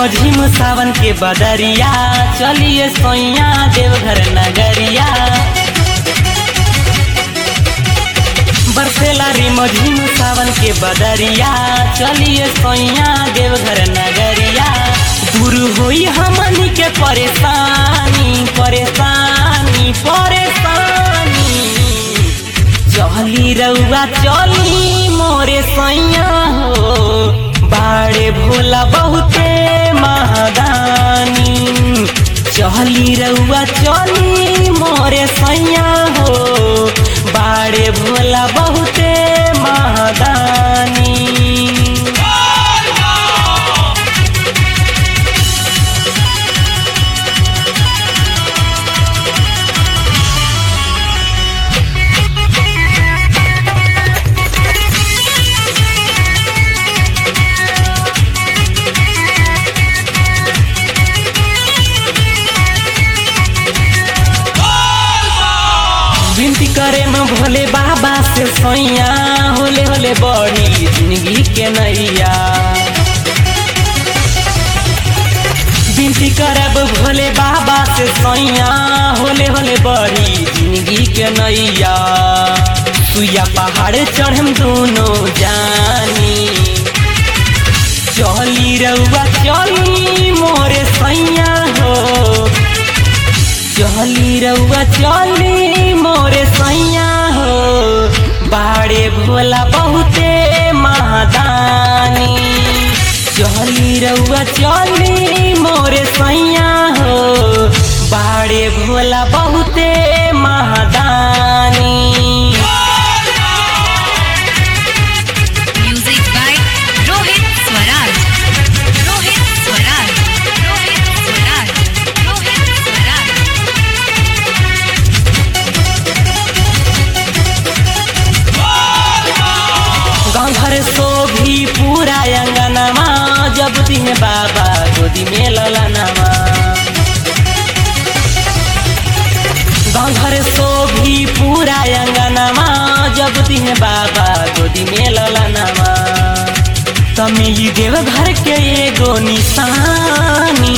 रिमझिम सावन के बदरिया चलिए सोइया देवघर नगरिया बरसेला रिमझिम सावन के बदरिया चलिए सोइया देवघर नगरिया दूर होई हमनी के परेशानी परेशानी परेशानी चली रउआ चली मोरे सैया हो बाड़े भोला बहुते महादानी चली रउआ चली मोरे सैया हो बाड़े भोला बहुते महादानी विनती करे में भोले बाबा से सैया होले होले बड़ी जिंदगी के नैया विनती करब भोले बाबा से सैया होले होले बड़ी जिंदगी के नैया सुइया पहाड़ चढ़म दोनों जानी चली रउआ चली मोरे सैया हो चली रउआ चली मोरे सैया हो बाड़े भोला बहुते महादानी चली रउआ चली मोरे सैया हो बाड़े भोला बहुते महादानी Music by Rohit Swaraj. Rohit Swaraj. Rohit Swaraj. Rohit Swaraj. गाँव घर सो भी पूरा अंगनमा जब दिन बाबा गोदी में ललनमा गाँव घर सो भी पूरा अंगनमा जब दिन बाबा गोदी में ललनमा तमिली देव घर के एगो निशानी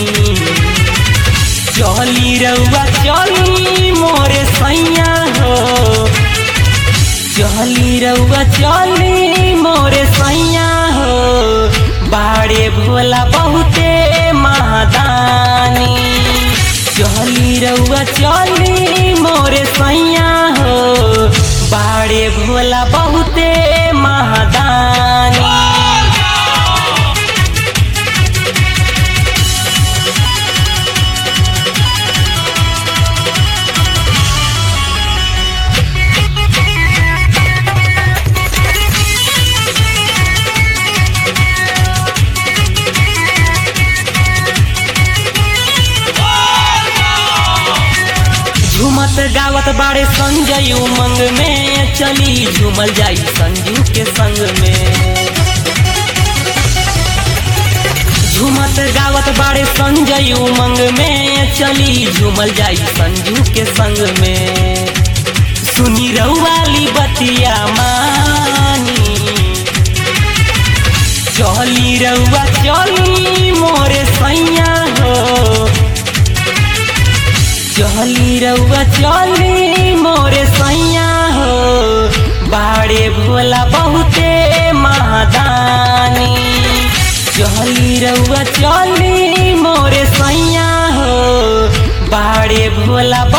चली रउआ चली मोरे सैया हो चली रउआ चली मोरे सैया हो बाड़े भोला बहुते महादानी चली रउआ चली मोरे सैया हो बाड़े भोला बहुते महादानी झूमत गावत बाड़े संजय उमंग में चली झूमल जाई संजू के संग में झूमत गावत बाड़े संजय उमंग में चली झूमल जाई संजू के संग में सुनी रउवाली बतिया मानी चली रउआ चली मोरे सैया हो चली रउआ चली मोरे सैया हो बाड़े भोला बहुते महादानी चली रउआ चली मोरे सैया हो बाड़े भोला